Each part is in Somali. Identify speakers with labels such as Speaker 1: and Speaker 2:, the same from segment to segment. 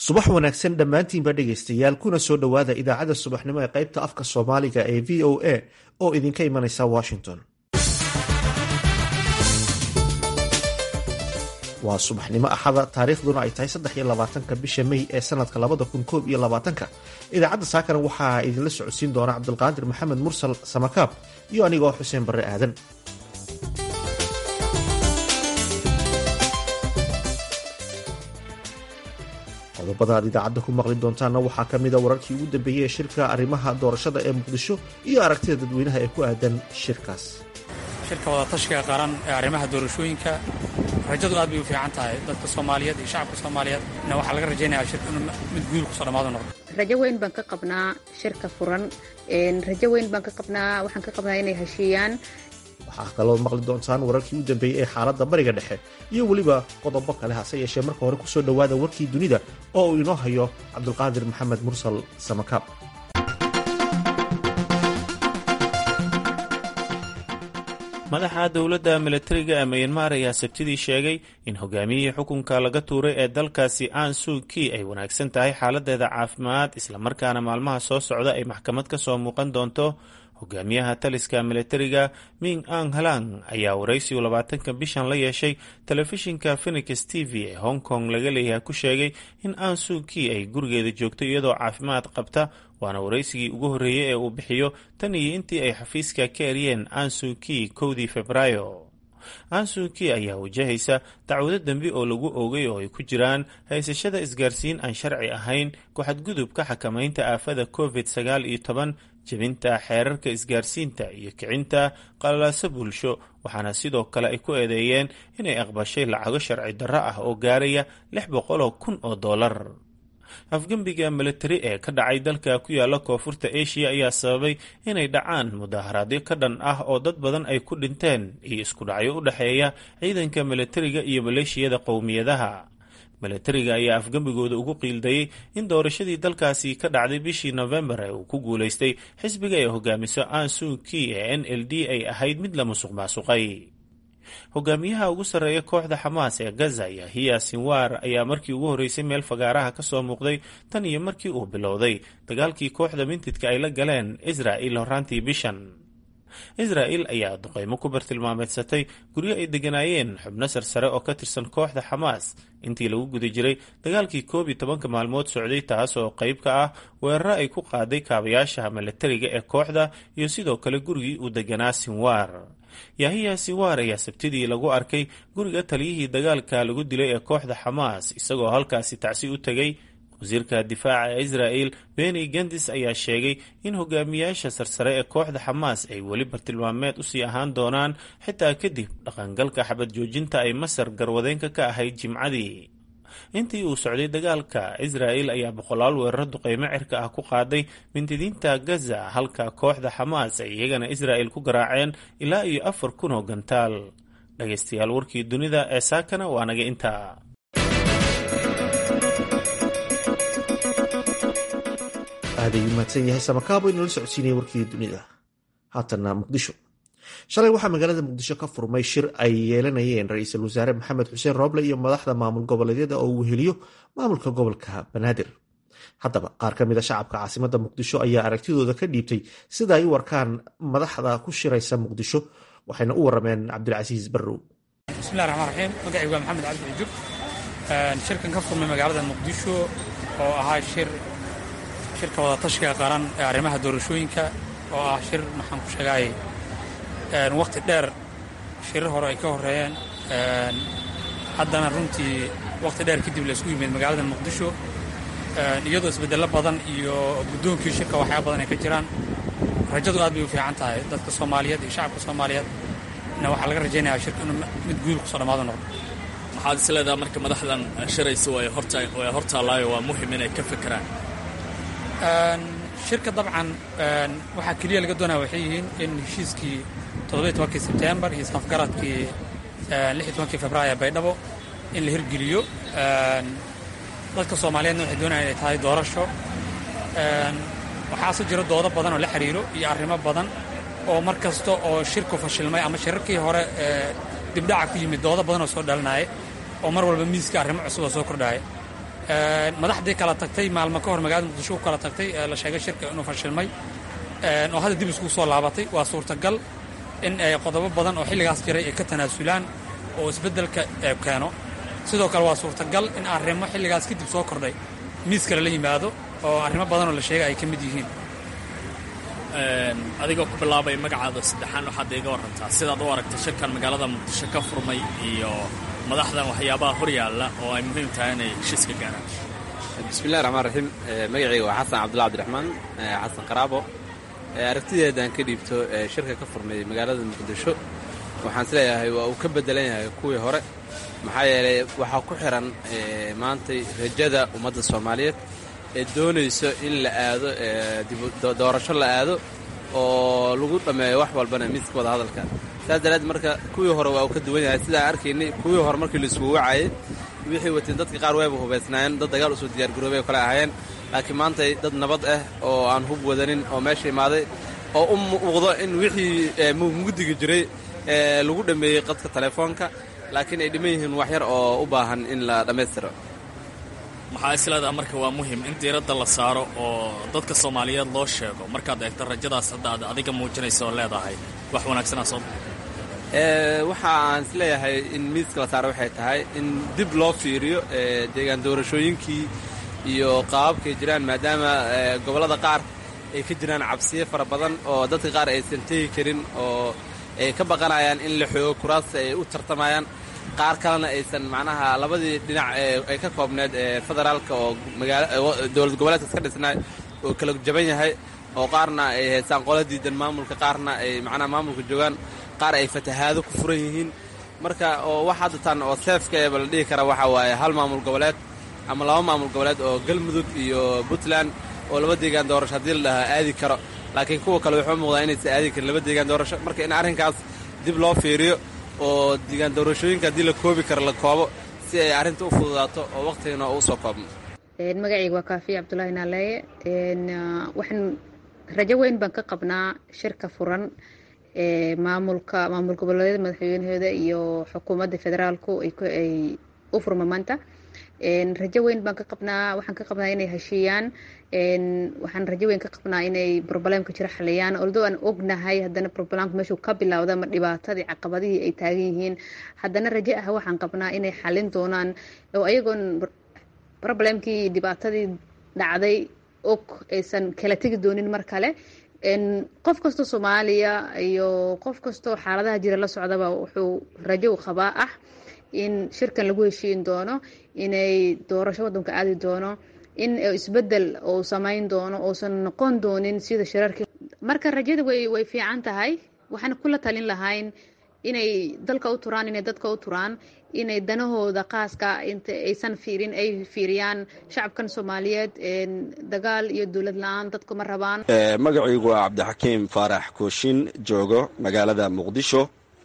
Speaker 1: subax wanaagsan dhammaantiinba dhegaystayaal kuna soo dhowaada idaacadda subaxnimo ee qaybta afka soomaaliga ee v o a oo idinka imanaysa washington waa subaxnimo axada taariikhduna ay tahay saddex iyo labaatanka bisha mey ee sanadka labada kun koob iyo labaatanka idaacadda saakana waxaa idinla socodsiin doona cabdulqaadir maxamed mursal samakaab iyo anigoo xuseen barre aadan qodobada aad idaacadda ku maqli doontaanna waxaa ka mida wararkii ugu dambeeyey ee shirka arrimaha doorashada ee muqdisho iyo aragtida dadweynaha ee ku aadan shirkaas
Speaker 2: shirka wadatashiga qaran ee arrimaha doorashooyinka rajadu aad bay u fiican tahay dadka soomaaliyeed iyo shacabka soomaaliyeedna waxaa laga rajaynayaa shirka inuu mid guul kusoo dhammaado noqdo
Speaker 3: rajo weyn baan ka qabnaa shirka furan rajo weyn baan ka qabnaa waxaan ka qabnaa inay heshiiyaan
Speaker 1: waxaa kaloo maqli doontaan wararkii u dambeeyey ee xaaladda bariga dhexe iyo weliba qodobo kale hase yeeshee marka hore kusoo dhowaada warkii dunida oo uu inoo hayo cabdulqaadir maxamed mursal samakaab
Speaker 4: madaxa dowladda milatariga ee mayanmar ayaa sabtidii sheegay in hogaamiyihii xukunka laga tuuray ee dalkaasi aan suuki ay wanaagsan tahay xaaladeeda caafimaad islamarkaana maalmaha soo socda ay maxkamad ka soo muuqan doonto hogaamiyaha taliska milatariga ming ang halang ayaa waraysigu labaatanka bishan la yeeshay telefishinka phenix t v ee hong kong laga leeyahay ku sheegay in an suuki ay gurigeeda joogto iyadoo caafimaad qabta waana waraysigii ugu horreeyey ee uu bixiyo tan iyo intii ay xafiiska ka eryeen ansuki kowdii febraayo ansuki ayaa wajahaysa dacwado dembi oo lagu oogay oo ay ku jiraan haysashada isgaarsiin aan sharci ahayn ku-xadgudubka xakamaynta aafada covid sagaal iyo toban jebinta xeerarka isgaarsiinta iyo kicinta qalalaaso bulsho waxaana sidoo kale ay ku eedeeyeen inay aqbashay lacago sharci darro ah oo gaaraya lix boqoloo kun oo dollar afgembiga milatari ee ka dhacay dalka ku yaala koonfurta asia ayaa sababay inay dhacaan mudaharaadyo ka dhan ah oo dad badan ay ku dhinteen iyo isku dhacyo u dhexeeya ciidanka milatariga iyo maleeshiyada qowmiyadaha milatariga ayaa afgembigooda ugu qiildayay in doorashadii dalkaasi ka dhacday bishii nofembar ee uu ku guulaystay xisbiga ay hogaamiso ansuki ee n l d ay ahayd mid la musuq maasuqay hogaamiyaha ugu sarreeya kooxda xamaas ee gaza yahiya sinwar ayaa markii ugu horreysay meel fagaaraha ka soo muuqday tan iyo markii uu bilowday dagaalkii kooxda mintidka ay la galeen israa'il horraantii bishan israa'il ayaa duqeymo ku bartilmaameedsatay guryo ay degganaayeen xubno sarsare oo ka tirsan kooxda xamaas intii lagu guda jiray dagaalkii koob iyo tobanka maalmood socday taas oo qayb ka ah weeraro ay ku qaaday kaabayaasha milatariga ee kooxda iyo sidoo kale gurigii uu deganaa sinwar yahiya sinwar ayaa sabtidii lagu arkay guriga taliyihii dagaalka lagu dilay ee kooxda xamaas isagoo halkaasi tacsi u tegay wasiirka difaaca ee israa'il beni gendis ayaa sheegay in hogaamiyaasha sarsare ee kooxda xamaas ay weli bartilmaameed usii ahaan doonaan xitaa kadib dhaqangalka xabad joojinta ay masar garwadeenka ka ahayd jimcadii intii uu socday dagaalka israa'il ayaa boqolaal weeraro duqeymo cirka ah ku qaaday mintidiinta gaza halka kooxda xamaas ay iyagana israa'il ku garaaceen ilaa iyo afar kun oo gantaal dhagaystayaal warkii dunida ee saakana waa naga intaa
Speaker 1: aaday mahadsan yahay samakaabo inoola socodsiinaya warkii dunida haatana muqdisho shalay waxaa magaalada muqdisho ka furmay shir ay yeelanayeen ra-iisul wasaare maxamed xuseen rooble iyo madaxda maamul goboleedyada oo uu weheliyo maamulka gobolka banaadir haddaba qaar ka mid a shacabka caasimada muqdisho ayaa aragtidooda ka dhiibtay sida ay u warkaan madaxda ku shiraysa muqdisho waxayna u warameen cabdilcasiis barrow
Speaker 2: bismillahi raxmaan raxiim magacaygu waa maxamed cabdi cujub shirkan ka furmay magaalada muqdisho oo ahaa shir shirka wadatashiga qaran ee arrimaha doorashooyinka oo ah shir maxaan ku sheegaay wakhti dheer shirar hore ay ka horreeyeen haddana runtii wakhti dheer kadib la isku yimid magaalada muqdisho iyadoo isbeddello badan iyo guddoonkii shirka waxyaaba badan ay ka jiraan rajadu aad bay u fiican tahay dadka soomaaliyeed iyo shacabka soomaaliyeed na waxaa laga rajaynayaa shirka inuu mid guul kusoo dhammaado noqdo
Speaker 5: maxaad is leedaha marka madaxdan shiraysa way hortaallaayo waa muhim inay ka fekeraan
Speaker 2: shirka dabcan waxaa keliya laga doonaya waxay yihiin in heshiiskii toddobiy tobankii sebtembar iyo isafgaradkii lix iyo tobankii februaayo ee baydhabo in la hirgeliyo dadka soomaaliyeedna waxay doonayaan inay tahay doorasho waxaase jiro doodo badan oo la xiriiro iyo arrimo badan oo mar kasta oo shirku fashilmay ama shirarkii hore dibdhaca ku yimid doodo badan oo soo dhalinaya oo mar walba miiska arrimo cusub oo soo kordhaya madaxdii kala tagtay maalmo ka hor magaalada muqdisho ku kala tagtay ee la sheegay shirka inuu fashilmay oo hadda dib iskugu soo laabatay waa suurtagal in ay qodobo badan oo xilligaas jiray ay ka tanaasulaan oo isbeddelka keeno sidoo kale waa suurtagal in arrimo xilligaas kadib soo kordhay miiska lala yimaado oo arrimo badanoo la sheegay ay ka mid yihiin
Speaker 5: adigoo ku bilaabay magacaada saddexaan waxaad iga warantaa sidaad u aragtay shirkan magaalada muqdisho ka furmay iyo madaxdan waxyaabaha hor yaalla oo ay muhiim tahay inay heshiiska gaaraan
Speaker 6: bismillahi raxmaan raxiim magacayga waa xasan cabdulla cabdiraxmaan xasan qaraabo aragtideedaan ka dhiibto shirka ka furmay magaalada muqdisho waxaan isleeyahay waa uu ka beddelan yahay kuwii hore maxaa yeelay waxaa ku xihan maantay rajada ummadda soomaaliyeed ee doonayso in la aado doorasho la aado oo lagu dhammeeyo wax walbana miiska wada hadalka saas daraaddeed marka kuwii hore waa uu ka duwan yahay sidaa arkaynay kuwii hore markii la isugu wacayay wixii wateen dadka qaar wayba hubaysnaayeen dad dagaal usoo diyaargaroobay oo kale ahaayeen laakiin maantay dad nabad ah oo aan hub wadanin oo meesha imaaday oo u muuqdo in wixii mugdiga jiray lagu dhammeeyey qadka telefoonka laakiin ay dhiman yihiin wax yar oo u baahan in la dhammaystiro
Speaker 5: maxaa isleedaha marka waa muhim in diiradda la saaro oo dadka soomaaliyeed loo sheego markaad eegto rajadaas hadda aad adiga muujinaysa oo leedahay wax wanaagsanaa soo
Speaker 6: waxa aan isleeyahay in miiska la saaro waxay tahay in dib loo fiiriyo deegaan doorashooyinkii iyo qaababkay jiraan maadaama gobollada qaar ay ka jiraan cabsiyo fara badan oo dadka qaar aysan tegi karin oo ay ka baqanayaan in la xoogo kuraasta ay u tartamayaan qaar kalena aysan macnaha labadii dhinac ay ka koobneed federaalka oo dowlad goboleedkas ka dhisnay oo kala jaban yahay oo qaarna ay haystaan qola diidan maamulka qaarna ay macnaha maamulka joogaan qaar ay fatahaado ku furan yihiin marka oo wax hadda tan oo seefka eeba la dhihi kara waxa waaye hal maamul goboleed ama laba maamul goboleed oo galmudug iyo puntland oo laba deegaan doorasho haddii la dhahaa aadi karo laakiin kuwa kale wuxuu muuqdaa inaysan aadi karin laba deegaan doorasho marka in arrinkaas dib loo fiiriyo oo deegaan doorashooyinka haddii la koobi karo la koobo si ay arrinta u fududaato oo wakhtigana u soo koobno
Speaker 3: magacayga waa kaafiya cabdulaahi naaleeye waxaan rajo weyn baan ka qabnaa shirka furan ee maamulka maamul goboleedyada madaxweynahooda iyo xukuumadda federaalku ay u furma maanta rajo weyn baan ka qabnaa waxaan ka qabnaa inay heshiiyaan waxaan rajo weyn ka qabnaa inay problemka jira xaliyaan oldo aan ognahay haddana problemku meeshuu ka bilowda ama dhibaatadii caqabadihii ay taagan yihiin haddana rajo ah waxaan qabnaa inay xalin doonaan oo ayagoon problemkii dhibaatadii dhacday og aysan kala tegi doonin mar kale qof kastoo soomaaliya iyo qof kastoo xaaladaha jira la socdaba wuxuu rajo u qabaa ah in shirkan lagu heshiin doono inay doorasho waddanka aadi doono in isbedel uu samayn doono uusan noqon doonin sida shirarkii marka rajada way way fiican tahay waxaan kula talin lahayn inay dalka u turaan inay dadka u turaan inay danahooda qaaska inta aysan fiirin ay fiiriyaan shacabkan soomaaliyeed dagaal iyo dowlad la-aan dadku ma rabaan
Speaker 7: magacaygu waa cabdixakiim faarax kooshin joogo magaalada muqdisho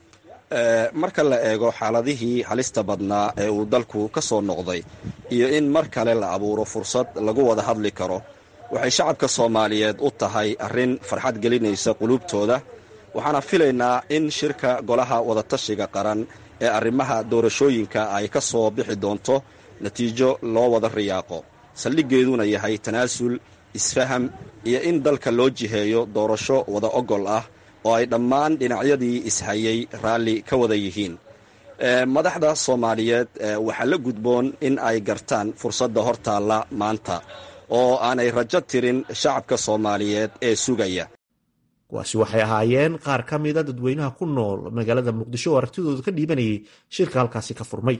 Speaker 7: marka la eego xaaladihii halista badnaa ee uu dalku ka soo noqday iyo in mar kale la abuuro fursad lagu wada hadli karo waxay shacabka soomaaliyeed u tahay arrin farxad gelinaysa qulubtooda waxaana filaynaa in shirka golaha wadatashiga qaran ee arrimaha doorashooyinka ay ka soo bixi doonto natiijo loo wada riyaaqo saldhiggeeduna yahay tanaasul isfaham iyo in dalka loo jiheeyo doorasho wada ogol ah oo ay dhammaan dhinacyadii ishayay raalli ka wada yihiin madaxda soomaaliyeed waxaa la gudboon in ay gartaan fursadda hortaalla maanta oo aanay rajo tirin shacabka soomaaliyeed ee sugaya
Speaker 1: kuwaasi waxay ahaayeen qaar ka mida dadweynaha ku nool magaalada muqdisho oo aragtidooda ka dhiibanayay shirka halkaasi ka furmay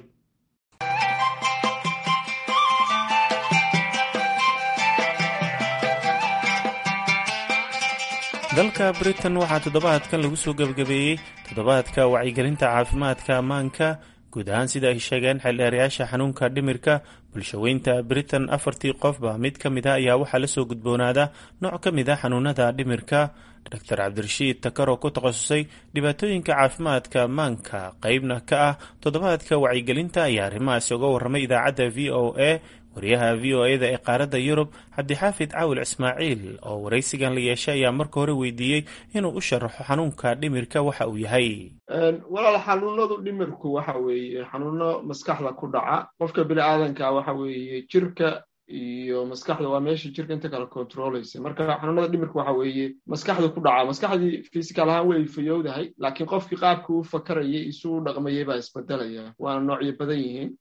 Speaker 4: dalka britain waxaa toddobaadkan lagu soo gebagabeeyey toddobaadka wacyigelinta caafimaadka ammaanka guud ahaan sida ay sheegeen xeldheerayaasha xanuunka dhimirka bulshaweynta britain afartii qofba mid ka mid a ayaa waxaa lasoo gudboonaada nooc ka mid a xanuunada dhimirka doctor cabdirashiid takar oo ku takhasusay dhibaatooyinka caafimaadka ammaanka qeybna ka ah toddobaadka wacyigelinta ayaa arrimahaasi uga warramay idaacadda v o a wariyaha v o eda ee qaaradda yurub cabdixaafid caawil ismaaciil oo waraysigan la yeeshay ayaa marka hore weydiiyey inuu u sharaxo xanuunka dhimirka waxa uu yahay
Speaker 8: walaal xanuunadu dhimirku waxa weeye xanuuno maskaxda ku dhaca qofka bini aadanka waxa weeye jirka iyo maskaxda waa meesha jirka inta kala controlaysa marka xanuunada dhimirka waxa weeye maskaxda ku dhaca maskaxdii physical ahaan way fayowdahay laakiin qofkii qaabka u fakarayay isu u dhaqmayay baa isbedelaya waana noocyo badan yihiin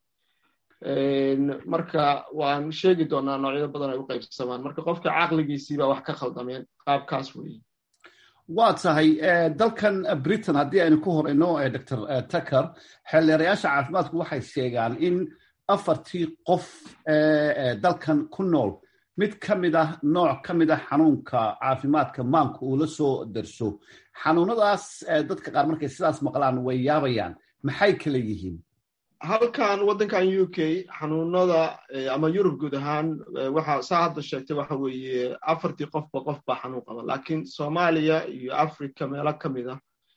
Speaker 8: marka waan sheegi doonaa noocyo badan ay u qaybsamaan marka qofka caqligiisiibaa wax ka khaldameen qaabkaas weeye
Speaker 9: waa tahay dalkan britain haddii aynu ku horeyno dr tucker xeeldeerayaasha caafimaadku waxay sheegaan in afartii qof dalkan ku nool mid ka mid ah nooc ka mid ah xanuunka caafimaadka maanka uu la soo darso xanuunadaas dadka qaar markay sidaas maqlaan way yaabayaan maxay kala yihiin
Speaker 8: halkan waddankan u k xanuunada ama yurub guud ahaan waxa saa hadda sheegtay waxa weeye afartii qofba qof baa xanuun qaba laakiin soomaaliya iyo africa meelo ka mid ah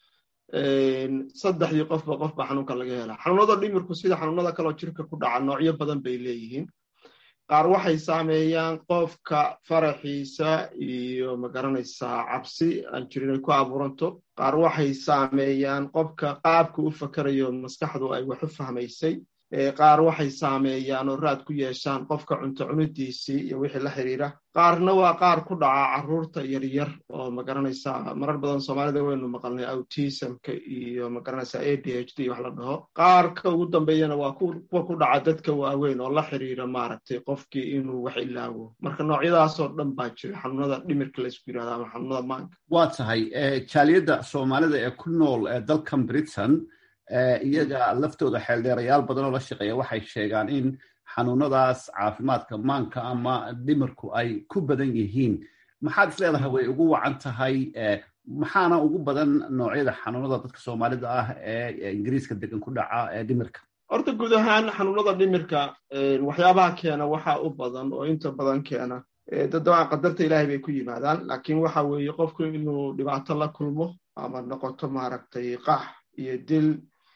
Speaker 8: saddexdii qofba qof baa xanuunka laga helaa xanuunada dhimirku sida xanuunada kaloo jirka ku dhaca noocyo badan bay leeyihiin qaar waxay saameeyaan qofka faraxiisa iyo magaranaysaa cabsi aan jirin ay ku abuuranto qaar waxay saameeyaan qofka qaabka u fakarayo maskaxdu ay wax u fahmaysay qaar waxay saameeyaan oo raad ku yeeshaan qofka cunto cunidiisii iyo wixii la xiriira qaarna waa qaar ku dhaca carruurta yaryar oo magaranaysaa marar badan soomaalida waynu maqalnay autismka iyo magaranaysaa a d h d wax la dhaho qaarka ugu dambeeyana waa kuwa ku dhaca dadka waaweyn oo la xiriira maaragtay qofkii inuu wax ilaawo marka noocyadaasoo dhan baa jira xanuunada dhimirka laysku yirahda ama xanuunada maanka
Speaker 9: waa tahay jaaliyadda soomaalida ee ku nool dalkan britain iyaga laftooda xeeldheerayaal badan oo la shaqeeya waxay sheegaan in xanuunadaas caafimaadka maanka ama dhimirku ay ku badan yihiin maxaad is leedahay way ugu wacan tahay maxaana ugu badan noocyada xanuunada dadka soomaalida ah ee ingiriiska degan ku dhaca ee dhimirka
Speaker 8: horta guud ahaan xanuunada dhimirka waxyaabaha keena waxa u badan oo inta badan keena dadawaan qadarta ilaahay bay ku yimaadaan laakiin waxa weeye qofku inuu dhibaato la kulmo ama noqoto maaragtay qax iyo dil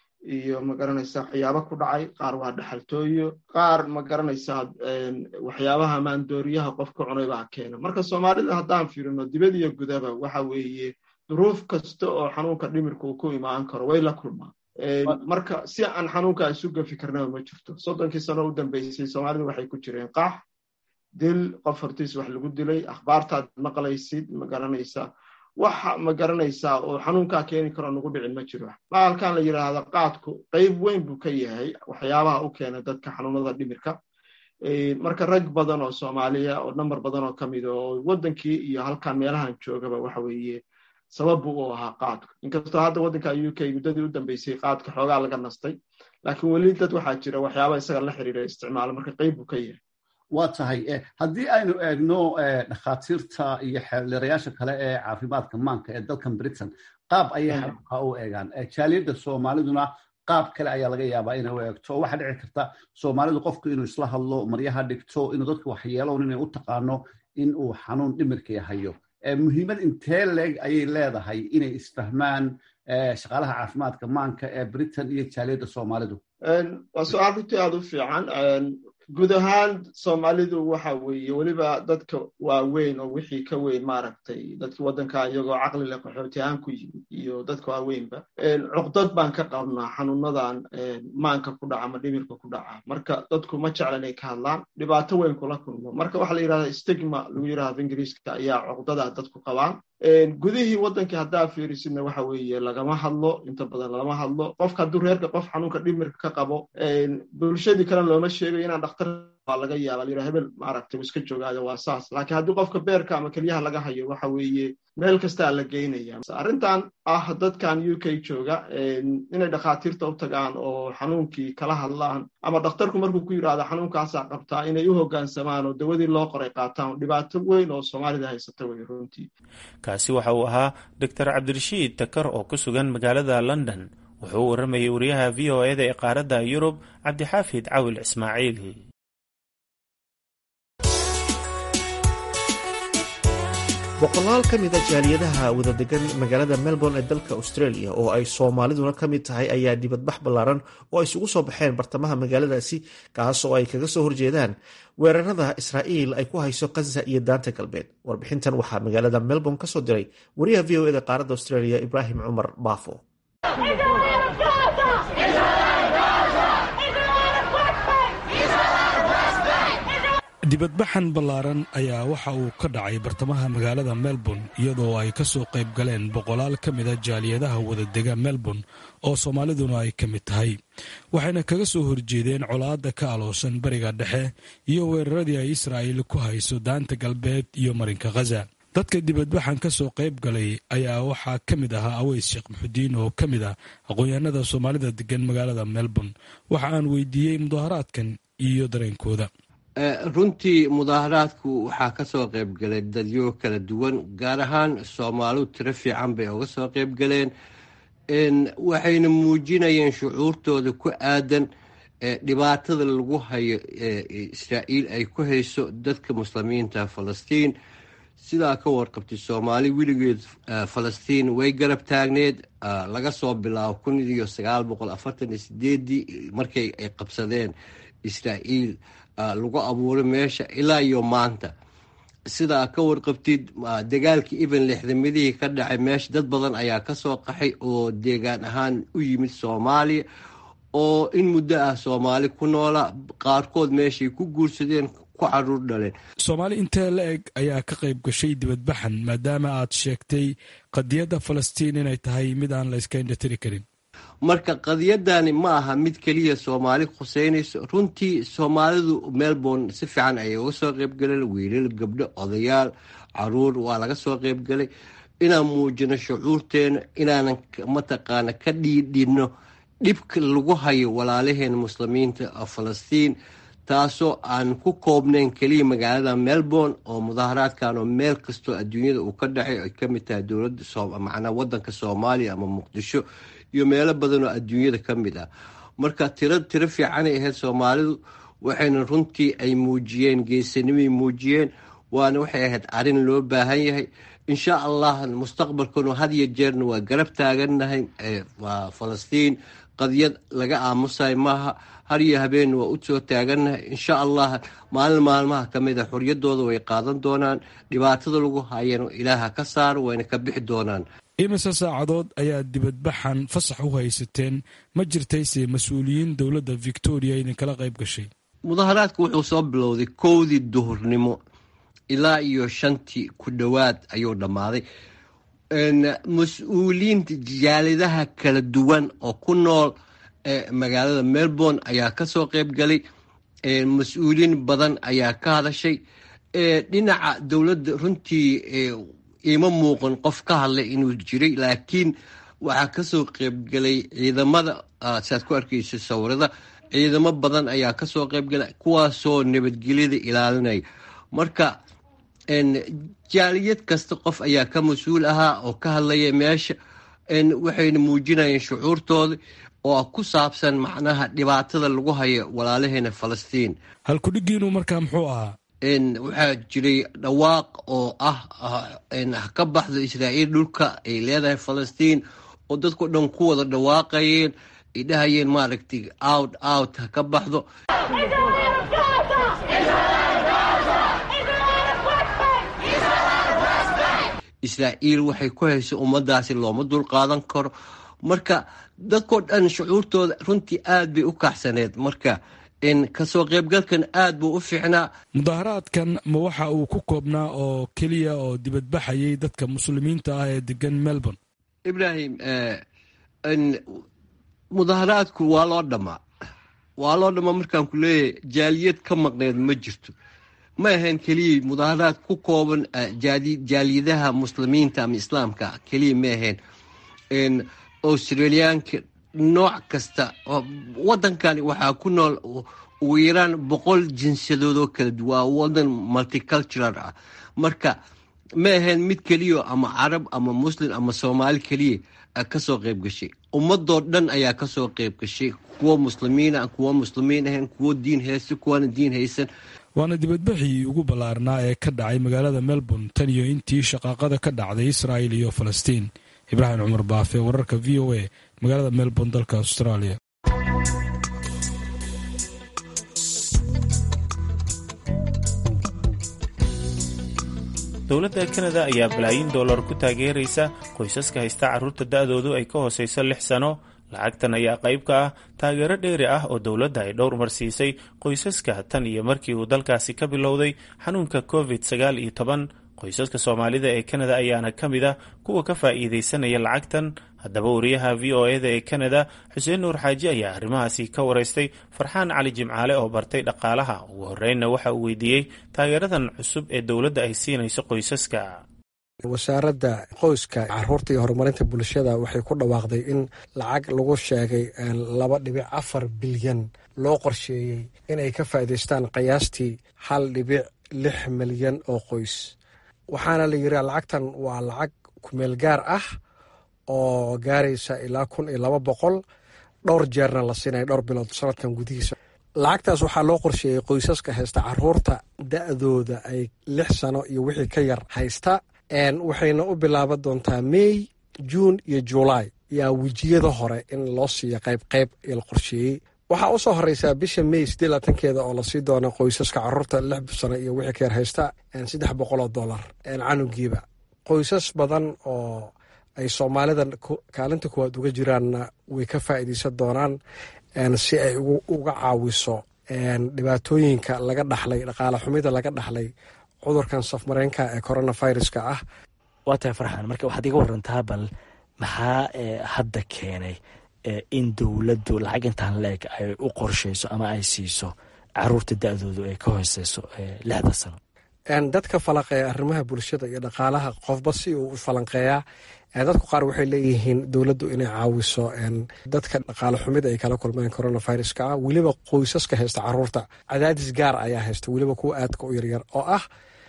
Speaker 8: iyo magaranaysaa waxyaaba ku dhacay qaar waa dhaxaltooyo qaar magaranaysaa waxyaabaha maandooriyaha qofka cunay baa keena marka soomaalida haddaan fiirino dibad iyo gudaba waxa weeye duruuf kasta oo xanuunka dhimirka uu ku imaan karo way la kulmaan marka si aan xanuunka isu gafi karnaba ma jirto soddonkii sano u dambeysay soomaalidu waxay ku jireen qax dil qof hortiis wax lagu dilay akhbaartaad maqlaysid magaranaysaa waxa ma garanaysaa oo xanuunkaa keeni karoo nagu dhicin ma jiro baalkan la yidhaahda qaadku qayb weyn buu ka yahay waxyaabaha u keena dadka xanuunada dhimirka marka rag badan oo soomaaliya oo namber badan oo ka mida oo waddankii iyo halkan meelahan joogaba waxa weeye sabab buu u ahaa qaadku inkastoo hadda waddanka u k muddadii u dambeysay qaadka xoogaa laga nastay laakiin weli dad waxaa jira waxyaaba isaga la xiriira isticmaalo marka qayb buu ka yahay
Speaker 9: waa tahay haddii aynu eegno dhakhaatiirta iyo xeeldheerayaasha kale ee caafimaadka maanka ee dalkan britain qaab ayay xanuunka u eegaan jaaliyadda soomaaliduna qaab kale ayaa laga yaabaa inay u eegto waxaa dhici karta soomaalidu qofku inuu isla hadlo maryaha dhigto inuu dadka waxyeelown inay u taqaano in uu xanuun dhimirkii hayo muhiimad intee leeg ayay leedahay inay isfahmaan shaqaalaha caafimaadka maanka ee britain iyo jaaliyadda soomaalidu
Speaker 8: waa su-aal runtii aada u fiican guud ahaan soomaalidu waxa weeye weliba dadka waaweyn oo wixii ka weyn maaragtay dadki waddanka iyagoo caqli leh qaxooti ahaan ku yimid iyo dadka waaweynba cuqdad baan ka qabnaa xanuunadan maanka ku dhaca ama dhimirka ku dhaca marka dadku ma jecla inay ka hadlaan dhibaato weyn kula kulmo marka waxaa la yidhahda stigma lagu yidhahda ingiriiska ayaa cuqdadaa dadku qabaan gudihii waddankii haddaa fiirisidna waxa weeye lagama hadlo inta badan lagama hadlo qofka hadduu reerka qof xanuunka dhimirka ka qabo bulshadii kalena looma sheegayo inaan dhakhtar waa laga yaaba la yidhaha hebel maaragtay iska joogaado waa saas laakiin haddii qofka beerka ama kelyaha laga hayo waxa weeye meel kastaa la geynaya arrintan ah dadkan u k jooga inay dhakhaatiirta u tagaan oo xanuunkii kala hadlaan ama dhakhtarku markuu ku yidhahdo xanuunkaasaa qabtaa inay u hoggaansamaan oo dawadii loo qoray qaataan dhibaato weyn oo soomaalida haysata wey runtii
Speaker 4: kaasi waxa uu ahaa doctor cabdirashiid takar oo ku sugan magaalada london wuxuu u warramayay wariyaha v o eda ee qaaradda yurub cabdixaafid cawil ismaaciil
Speaker 1: boqolaal ka mid a jaaliyadaha wadadegan magaalada melbourne ee dalka australia oo ay soomaaliduna ka mid tahay ayaa dibadbax ballaaran oo isugu soo baxeen bartamaha magaaladaasi kaas oo ay kaga soo horjeedaan weerarada israa'iil ay ku hayso kanza iyo daanta galbeed warbixintan waxaa magaalada melbourne ka soo diray wariyaha v o eda qaaradda australia ibraahim cumar baafo
Speaker 10: dibadbaxan ballaaran ayaa waxa uu ka dhacay bartamaha magaalada melbourne iyadoo ay ka soo qayb galeen boqolaal ka mida jaaliyadaha wadadega melbourne oo soomaaliduna ay ka mid tahay waxayna kaga soo horjeedeen colaadda ka aloosan bariga dhexe iyo weeraradii ay israa'iil ku hayso daanta galbeed iyo marinka khaza dadka dibadbaxan ka soo qayb galay ayaa waxaa ka mid ahaa aweys sheekh muxudiin oo ka mid ah aqoon-yahanada soomaalida degan magaalada melbourne waxa aan weydiiyey mudaharaadkan iyo dareenkooda
Speaker 11: runtii mudaaharaadku waxaa ka soo qayb galay dadyo kala duwan gaar ahaan soomaalidu tiro fiican bay uga soo qayb galeen waxayna muujinayeen shucuurtooda ku aadan dhibaatada lagu hayo israa'iil ay ku hayso dadka muslimiinta falastiin sidaa ka warqabtay soomaali weligeed falastiin way garab taagneed laga soo bilaabo kun iyo sagaal boqol afartan iyo sideedii markay ay qabsadeen israa'iil lagu abuuray meesha ilaa iyo maanta sidaa ka warqabtid dagaalkii even lixdamadihii ka dhacay meesha dad badan ayaa kasoo qaxay oo deegaan ahaan u yimid soomaaliya oo in muddo ah soomaali ku noola qaarkood meeshay ku guursadeen ku caruur dhaleen
Speaker 10: soomaali intee la eg ayaa ka qayb gashay dibadbaxan maadaama aad sheegtay qadiyadda falastiin inay tahay mid aan la iska indhatiri karin
Speaker 11: marka qadiyadani ma aha mid keliya soomaali khuseynayso runtii soomaalidu melbourne si fiican ayay uga soo qeybgaleen wiilal gabdho odayaal caruur waa laga soo qeybgalay inaan muujino shucuurteena inaanan mataqaana ka dhiidhino dhibka lagu hayo walaalaheena muslimiinta falastiin taasoo aan ku koobnayn keliya magaalada melbourne oo mudaaharaadkan oo meel kastoo adduunyada uu ka dhacay ay kamid tahay dowlada macnaa wadanka soomaaliya ama muqdisho iyo meelo badan oo adduunyada ka mid ah marka tiro tiro fiicanay ahayd soomaalidu waxayna runtii ay muujiyeen geesanimay muujiyeen waana waxay ahayd arrin loo baahan yahay insha allah mustaqbalkanu had iyo jeerna waa garab taagannahay waa falastiin qadiyad laga aamusay maaha har iyo habeenna waa u soo taagannahay insha allah maalin maalmaha ka mid a xoriyadooda way qaadan doonaan dhibaatada lagu hayana ilaaha ka saaro wayna ka bixi doonaan
Speaker 10: imise saacadood ayaa dibadbaxan fasax u haysateen ma jirtayse mas-uuliyiin dowladda victoria idinkala qayb gashay
Speaker 11: mudaharaadku wuxuu soo bilowday kowdii duhurnimo ilaa iyo shantii ku dhowaad ayuu dhammaaday mas-uuliyiinta jaalidaha kala duwan oo ku nool magaalada melbourne ayaa kasoo qayb galay mas-uuliyiin badan ayaa ka hadashay dhinaca dowladda runtii ima muuqan qof ka hadlay inuu jiray laakiin waxaa kasoo qeybgalay ciidamada saad ku arkeysa sawirada ciidamo badan ayaa kasoo qeybgalay kuwaasoo nabadgelyada ilaalinaya marka jaaliyad kasta qof ayaa ka mas-uul ahaa oo ka hadlaya meesha waxayna muujinayeen shucuurtooda oo ku saabsan macnaha dhibaatada lagu hayo walaalaheena falastiin
Speaker 10: halkudhigiinu markaa muxuu ahaa
Speaker 11: waxaa jiray dhawaaq oo ah ka baxdo israa'iil dhulka ay leedahay falastiin oo dadko dhan ku wada dhawaaqayeen ay dhahayeen maaragtay out out ha ka baxdo israa'iil waxay ku hayso ummadaasi looma dul qaadan karo marka dadkoo dhan shucuurtooda runtii aad bay u kaxsaneed marka kasoo qaybgalkan aad buu u fiicnaa
Speaker 10: mudaaharaadkan ma waxa uu ku koobnaa oo keliya oo dibadbaxayay dadka muslimiinta ah ee degan melbourne
Speaker 11: ibrahim mudaaharaadku waa loo dhamaa waa loo dhamaa markaan ku leeyahay jaaliyad ka maqneed ma jirto ma ahayn keliya mudaaharaad ku kooban jaaliyadaha muslimiinta ama islaamka keliya ma ahayn australiyaanka nooc kasta wadankani waxaa ku nool ugu yaraan boqol jinsiyadood oo kala duwan waa wadan multicultural ah marka ma ahayn mid keliya ama carab ama muslim ama soomaali keliya kasoo qayb gashay ummadoo dhan ayaa kasoo qayb gashay kuwo muslimiina kuwo muslimiin ahayn kuwo diin haysta kuwana diin haysan
Speaker 10: waana dibadbaxii ugu ballaarnaa ee ka dhacay magaalada melbourne tan iyo intii shaqaaqada ka dhacday israa'il iyo falastiin ibraahim cumar baafe wararka v o a magaalada melbourne dalka australia
Speaker 4: dowladda kanada ayaa balaayin dollar ku taageeraysa qoysaska haysta carruurta da'doodu ay ka hoosayso lix sano lacagtan ayaa qayb ka ah taageero dheeri ah oo dowladda ay dhowr mar siisay qoysaska tan iyo markii uu dalkaasi ka bilowday xanuunka covid sagaal iyo toban qoysaska soomaalida ee kanada ayaana ka mid ah kuwa ka faa'iidaysanaya lacagtan haddaba wariyaha v o eda ee kanada xuseen nuur xaaji ayaa arrimahaasi ka waraystay farxaan cali jimcaale oo bartay dhaqaalaha ugu horreynna waxa uu weydiiyey taageeradan cusub ee dowladda ay siinayso qoysaska
Speaker 12: wasaaradda qoyska caruurta iyo horumarinta bulshada waxay ku dhawaaqday in lacag lagu sheegay laba dhibic afar bilyan loo qorsheeyey inay ka faa'iidaystaan qiyaastii hal dhibic lix milyan oo qoys waxaana la yidhi lacagtan waa lacag kumeel gaar ah oo gaaraysa ilaa kun iyo laba boqol dhowr jeerna la siinaya dhowr bilood sanadkan gudihiisa lacagtaas waxaa loo qorsheeyey qoysaska haysta caruurta da-dooda ay lix sano iyo wixii ka yar haysta waxayna u bilaaban doontaa mey juun iyo julaay yaa wejiyada hore in loo siiya qayb qayb ee la qorsheeyey waxaa usoo horeysaa bisha mey siddeed laatankeeda oo lasii doono qoysaska caruurta lix sano iyo wixii ka yar haysta saddex boqoloo dollar canugiiba qoysas badan oo ay soomaalida kaalinta kuwaad uga jiraanna way ka faa'iidaysan doonaan si ay uga caawiso dhibaatooyinka laga dhaxlay dhaqaale xumida laga dhaxlay cudurkan safmareenka ee coronaviruska ah
Speaker 13: waa tahay farxan marka waxaad iga warantaa bal maxaa hadda keenay in dowladdu lacag intaan leeg ay u qorshayso ama ay siiso caruurta da-doodu ay ka hooseyso lixda sano
Speaker 12: dadka falanqeeya arrimaha bulshada iyo dhaqaalaha qofba si uu u falanqeeyaa dadku qaar waxay leeyihiin dowladdu inay caawiso dadka dhaqaale xumida ay kala kulmeen coronaviruska ah weliba qoysaska haysta caruurta cadaadis gaar ayaa haysta weliba kuwa aadka u yaryar oo ah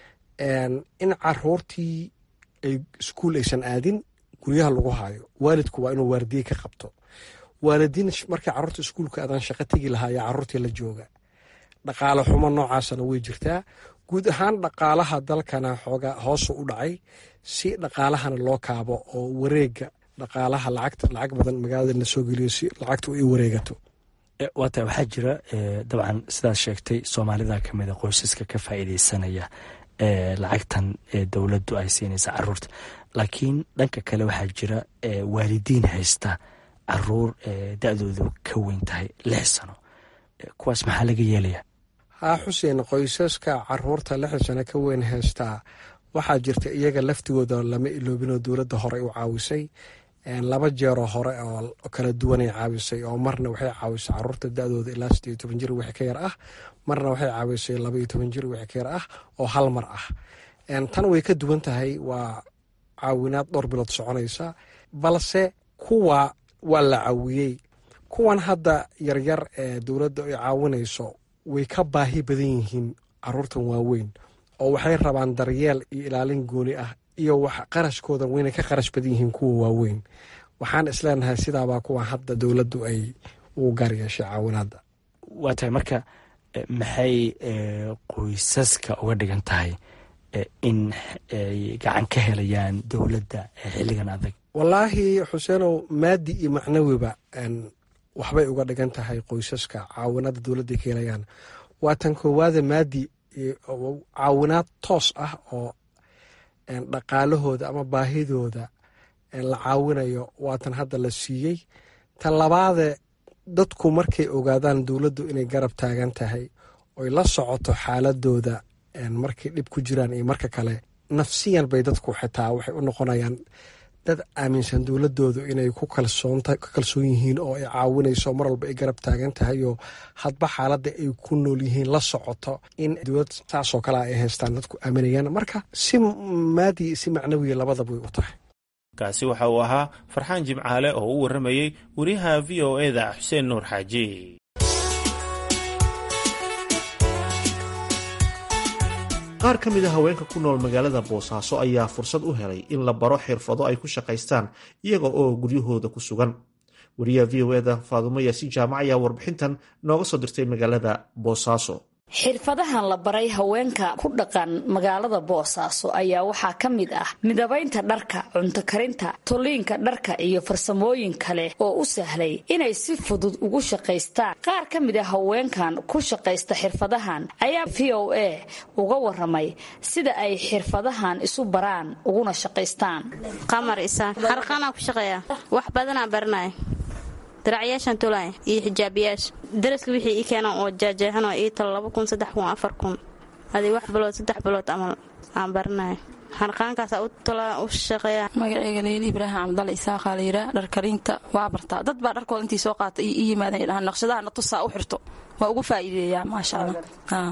Speaker 12: in caruurtii ay iskuul aysan aadin guryaha lagu hayo waalidku waa inuu waardiye ka qabto waalidiin markay caruurta iskuulka aadaan shaqo tegi lahaa ayaa caruurtii la jooga dhaqaale xumo noocaasana way jirtaa guud ahaan dhaqaalaha dalkana xooga hoosu u dhacay si dhaqaalahana loo kaabo oo wareega dhaqaalaha lacagta lacag badan magaalada la soo geliyo si lacagta ay wareegato
Speaker 13: waata waxaa jira dabcan sidaad sheegtay soomaalida kamid a qoysaska ka faa'iideysanaya lacagtan dowladdu ay siinaysa caruurta laakiin dhanka kale waxaa jira waalidiin haysta caruur da-doodu ka weyn tahay lix sano kuwaas maxaa laga yeelaya
Speaker 12: haa xuseen qoysaska caruurta lixdan sano ka weyn haystaa waxaa jirta iyaga laftigooda lama iloobinoo dowladda hore u caawisay laba jeeroo hore oo kala duwanay caawisay oo marna waxay caawisay caruurta da-dooda ilaa sideed iyo toban jir wixii ka yar ah marna waxay caawisay laba iyo toban jir wixii ka yar ah oo hal mar ah tan way ka duwan tahay waa caawinaad dhowr bilood soconaysa balse kuwa waa la caawiyey kuwan hadda yaryar ee dowladda ay caawinayso way ka baahi badan yihiin caruurtan waaweyn oo waxay rabaan daryeel iyo ilaalin gooni ah iyo wax qarashkooda wayna ka qarash badan yihiin kuwa waaweyn waxaan isleenahay sidaabaa kuwa hadda dowladdu ay ugu gaar yeeshay caawinaadda
Speaker 13: waa tahay marka maxay qoysaska uga dhigan tahay in ay gacan ka helayaan dowladda xilligan adag
Speaker 12: wallaahi xuseenow maadi iyo macnawiba waxbay uga dhigan tahay qoysaska caawinaadda dowladda ka helayaan waa tan koowaada maadi caawinaad toos ah oo dhaqaalahooda ama baahidooda la caawinayo waa tan hadda la siiyey tan labaade dadku markay ogaadaan dowladdu inay garab taagan tahay oy la socoto xaaladooda markay dhib ku jiraan iyo marka kale nafsiyan bay dadku xitaa waxay u noqonayaan dad aaminsan dowladoodu inay ku kalsoon yihiin oo ay caawinayso mar walba ay garab taagan tahay oo hadba xaaladda ay ku nool yihiin la socoto in dowlad saasoo kale ay haystaan dadku aaminayaan marka si maadi si macnawiya labadaba way u tahay
Speaker 4: kaasi waxa uu ahaa farxaan jimcaale oo u warramayey wariyaha v o eda xuseen nuur xaaji
Speaker 1: qaar ka mid a haweenka ku nool magaalada boosaaso ayaa fursad u helay in la baro xirfado ay ku shaqaystaan iyaga oo guryahooda ku sugan wariyaha v o eda faadumo yaasiin jaamac ayaa warbixintan nooga soo dirtay magaalada boosaaso
Speaker 14: xirfadahan la baray haweenka ku dhaqan magaalada boosaaso ayaa waxaa ka mid ah midabaynta dharka cunto karinta tolliinka dharka iyo farsamooyin kale oo u sahlay inay si fudud ugu shaqaystaan qaar ka mid a haweenkan ku shaqaysta xirfadahan ayaa v o a uga waramay sida ay xirfadahan isu baraan uguna shaqaystaan
Speaker 15: qamar isaan harqaanaan ku shaqeeyaa wax badanaa baranaya daracyaashaan tolaya iyo xijaabiyaasha daraska wixii ii keenan oo jaajeexanoo ii talo laba kun saddex kun afar kun adii wax bilood saddex bilood amal aan baranaya harqaankaasaa u tolaa u shaqeeya
Speaker 16: magaceyga leyli ibraahim cabdalla isaaqaa la yiraa dharkarinta waa bartaa dad baa dharkooda intii soo qaata iyo ii yimaadeen dhahaan naqshadaha na tusaa u xirto waa ugu faa'iideeyaa maasha allah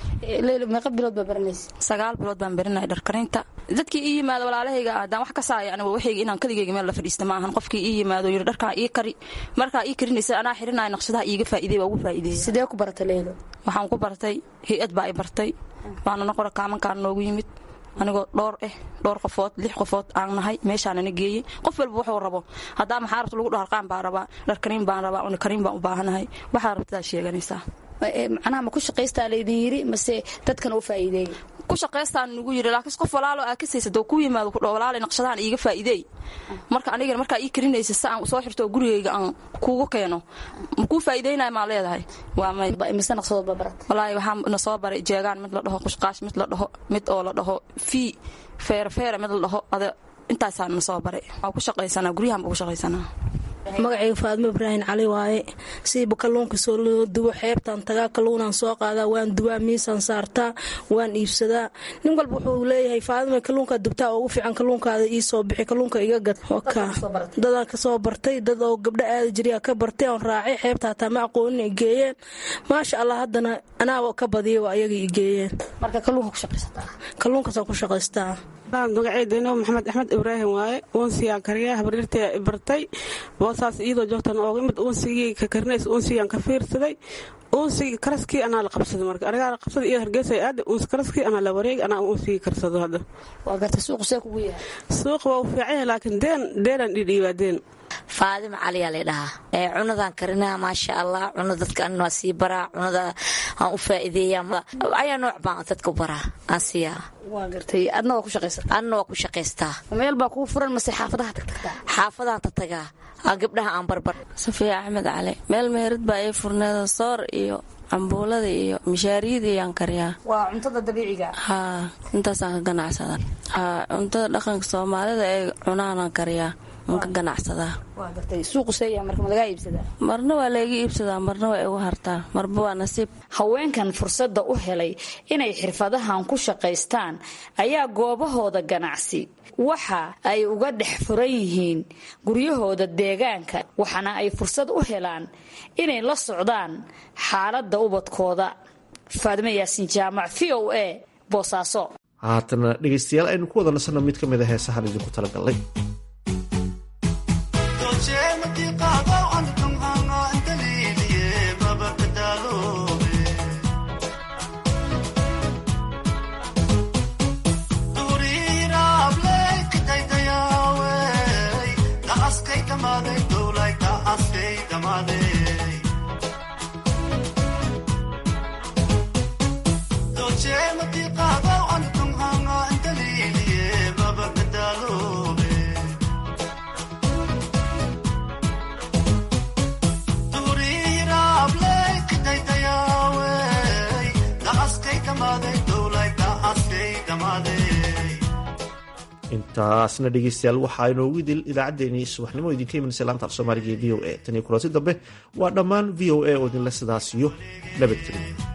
Speaker 14: meeqa bilood baa baranaysa
Speaker 16: sagaal bilood baan barinaya dharkarinta dadkii ii yimaado walaalahayga haddaan wax ka saaya aniga waxayga inaan kaligayga meel la fadhiista ma ahan qofkii ii yimaado yidhi dharkaa ii kari markaa ii karinaysa anaa xirinaya naqshadaha iiga faa'iidey waa ugu faa'iideeya
Speaker 14: sidee ku baratay leylo
Speaker 16: waxaan ku bartay hay-ad baa i bartay baanana qora kaamankaan noogu yimid anigoo dhowr eh dhowr qofood lix qofood aan nahay meeshaanana geeyey qof walba wuxuu rabo haddaa maxaa rabta lagu dhaho harqaan baan rabaa dharkariin baan rabaa unikariin baan u baahanahay waxaad rabtadaa sheeganaysaa
Speaker 14: macnaha ma ku shaqaystaa laydin yidhi mase dadkan u faa'iideey
Speaker 16: ku shaqaystaan nugu yidhi laakiin qof walaalo aa ka saysad oo ku yimaado kudho walaale naqshadahan iiga faa'iideey marka anigana markaa ii karinaysa si aan soo xirto oo gurigayga aan kuugu keeno ma kuu faa'iideynaya maa leedahay waa may
Speaker 14: mise naqshadood baa barat
Speaker 16: walaahi waxaa na soo baray jeegaan mid la dhaho qushqaash mid la dhaho mid oo la dhaho fii feere feere mid la dhaho ada intaasaa na soo baray waa ku shaqaysanaa guryahan baa ku shaqaysanaa
Speaker 17: magacayga faadmo ibraahim cali waaye siiba kalluunka soo loo dubo xeebtaan tagaa kalluunaan soo qaadaa waan dubaa miisaan saartaa waan iibsadaa nin walba wuxuu leeyahay faadima kalluunkaa dubtaa oo ugu fiican kalluunkaada ii soo bixi kalluunka iga gad dadaan kasoo bartay dad oo gabdho aada jiriyaa ka bartay oon raacay xeebta hataa ma aqoonin ay geeyeen maasha allah haddana anaaba ka badiyay waa ayaga i geeyeen kalluunkaasaan ku shaqaystaa
Speaker 18: magaceyda maxamed axmed ibraahim waaye uunsigaan kariyaa habaryartay bartay boosaas iyadoo joogtan ooga imid uunsigii ka karinays uunsigaan ka fiirsaday uunsigii karaskii anaa la qabsaday marka anigaa la qabsaday iyo hargeysa aada uunsi karaskii anaa la wareegi anaa uunsigii karsado hadda
Speaker 14: waa gartay suuqu see kugu yahay
Speaker 18: suuqa waa u fiican yahay laakiin deen deenaan dhidhiibaa deen
Speaker 19: faadima caliyaa la dhahaa cunadaan karinaa maasha allah cuna dadka an waa sii baraa cunada aan u faa'iideeya ayaa nooc baan dadka u baraa aan siiyaa
Speaker 14: waa gartay adna waa ku shaqaysata
Speaker 19: adna waa ku shaqaystaa
Speaker 14: meel baa kugu furan mase xaafadaha tagtagtaa
Speaker 19: xaafadahan tatagaa aan gabdhaha aan barbar
Speaker 20: safiya axmed cali meel meherad baa ii furneeda soor iyo cambuulada iyo mishaariyada iyaan kariyaa
Speaker 14: waa cuntada dabiiciga
Speaker 20: haa intaasaan ka ganacsada haa cuntada dhaqanka soomaalida ee cunaanaan kariyaa ka ganacsadaa marna waa layga iibsadaa marna waa igu hartaa marba waa nasiib
Speaker 14: haweenkan fursadda u helay inay xirfadahan ku shaqaystaan ayaa goobahooda ganacsi waxa ay uga dhex furan yihiin guryahooda deegaanka waxaana ay fursad u helaan inay la socdaan xaaladda ubadkooda faadime yaasiin jaamac v o a boosaaso
Speaker 1: haatana dhegaystayaal aynu ku wada nasanno mid ka mid a heesahan idinku talagalnay intaasna dhegeystayaal waxaa inoogu idil idaacaddeenii subaxnimo idinka imanaysa laanta af soomaaliga ee v o a tan iyo kulanti dambe waa dhammaan v o a oo idinle sidaas iyo nabadgelyo